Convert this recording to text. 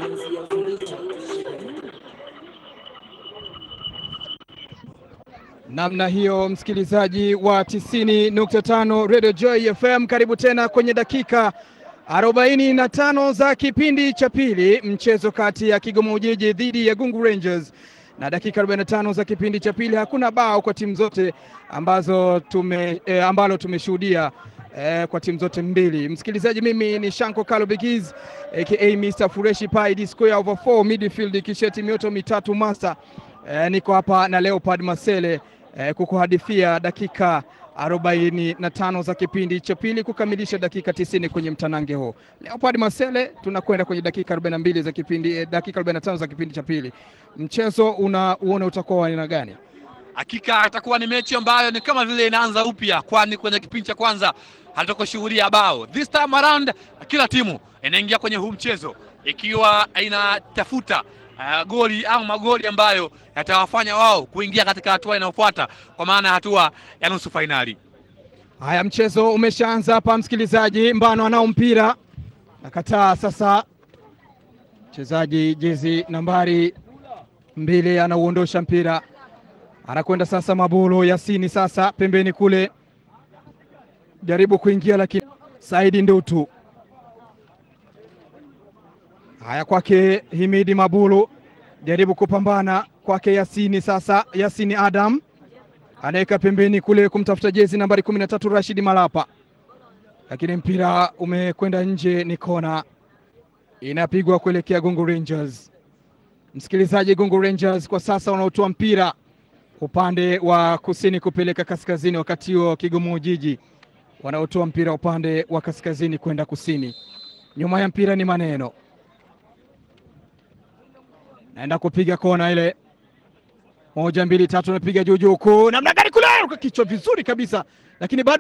Namna hiyo, msikilizaji wa 90.5 Radio Joy FM, karibu tena kwenye dakika 45 za kipindi cha pili, mchezo kati ya Kigoma Ujiji dhidi ya Gungu Rangers na dakika 45 za kipindi cha pili, hakuna bao kwa timu zote ambazo tume, eh, ambalo tumeshuhudia eh, kwa timu zote mbili. Msikilizaji, mimi ni Shanko Kalo Bigiz aka Mr Fureshi Pai D square over 4 midfield kisheti mioto mitatu master. Eh, niko hapa na Leopard Masele eh, kukuhadithia dakika arobaini na tano za kipindi cha pili kukamilisha dakika tisini kwenye mtanange huu. Leopard Masele, tunakwenda kwenye dakika 42 za kipindi eh, dakika 45 za kipindi cha pili. Mchezo unauona utakuwa wa aina gani? Hakika itakuwa ni mechi ambayo ni kama vile inaanza upya, kwani kwenye kipindi cha kwanza hatukushuhudia bao. This time around kila timu inaingia kwenye huu mchezo ikiwa inatafuta uh, goli au magoli ambayo yatawafanya wao kuingia katika hatua inayofuata, kwa maana ya hatua ya nusu fainali. Haya, mchezo umeshaanza hapa, msikilizaji. Mbano anao mpira nakataa sasa. Mchezaji jezi nambari mbili anauondosha mpira, anakwenda sasa Mabulu Yasini, sasa pembeni kule, jaribu kuingia, lakini Saidi Ndutu. Haya, kwake Himidi Mabulu, jaribu kupambana kwake Yasini, sasa Yasini Adam anaweka pembeni kule kumtafuta jezi nambari kumi na tatu Rashidi Malapa, lakini mpira umekwenda nje, ni kona inapigwa kuelekea Gungu Rangers. Msikilizaji, Gungu Rangers kwa sasa wanaotoa mpira upande wa kusini kupeleka kaskazini, wakati huo Kigoma Ujiji wanaotoa mpira upande wa kaskazini kwenda kusini. Nyuma ya mpira ni maneno, naenda kupiga kona ile moja mbili tatu, napiga juu juu kuu, namna gani kule, kichwa vizuri kabisa, lakini bado